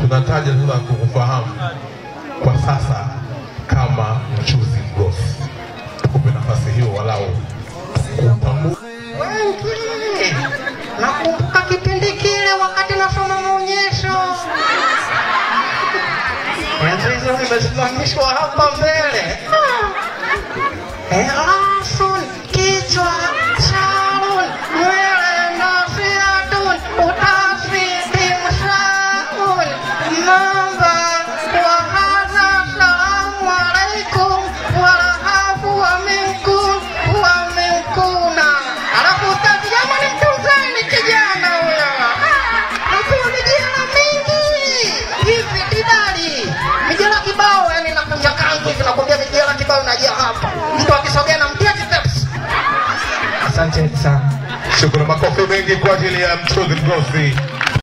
tunataja sasa kukufahamu kwa sasa kama mchuzi mgosi. Tukupe nafasi hiyo walau kutambua wengi. Nakumbuka kipindi kile wakati nasoma maonyesho, enzi hizo nimesimamishwa hapa mbele. Elasun, kichwa, Sharon, nywele na fiatun, utafiti mshaun, namba wa hadha, salamu alaikum, walahafu wa minkum wa minkuna. Alafu ustazi, jamani, mtunzeni kijana huyo. Mpewa mijela mingi hivi didali, mijela kibao, yani nakunja kangu hivi, nakwambia mijela kibao inajia hapa, mtu akisogea na mtia steps. Asante sana. Shukrani, makofi mengi kwa ajili ya mchuzi mgosi.